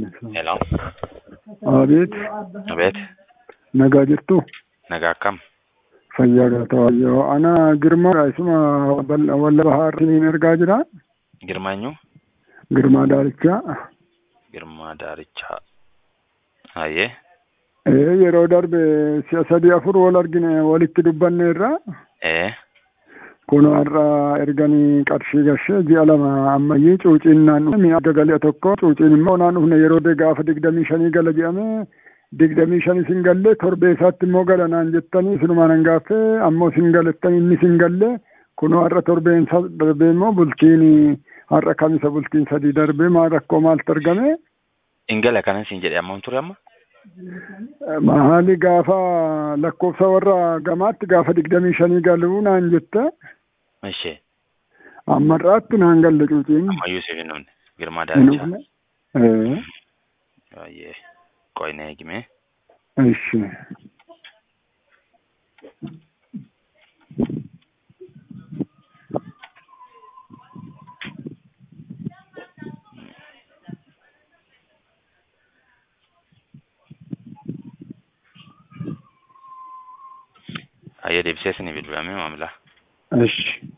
Hello. Abeet, Abeet. nagaa jirtu Nagaa akkam? fayyaa galata yoo ana girmaa isuma walla bahaartiin ergaa jira Girmaanyu? girmaa daarichaa Girmaa Daarichaa. Hayyee. ee yeroo darbe si'a sadii afur wal argine walitti dubbanne irra Ee. kun har'a erganii qarshii gashee ji'a lama ammayyii cuuciin naan dhufe mi'a galee tokko cuuciin immoo naan dhufne yeroo de gaafa digdamii shanii gala jedhame digdamii shanii sin galle torbee isaatti immoo gala naan jettanii sinumaan hin gaaffee ammoo sin galettanii inni sin galle kunoo har'a torbeen isa darbee immoo bultiin har'a kamisa bultiin sadii darbee maal rakkoo maaltu argame Ingala kanan siin jedhe ammam ture amma? maali gaafa lakkoofsa warra gamaatti gaafa digdamii shanii galuu naan jette Ishee. ammarraatti naan galle cuuciin Ammayyuu siif hin dhufne. Girmaa hin Daarichaa. dhufne ee Hayyee. Qo'ina eegime. Eshi. Hayyee deebisee isinii bilbilame maamila. Eshi.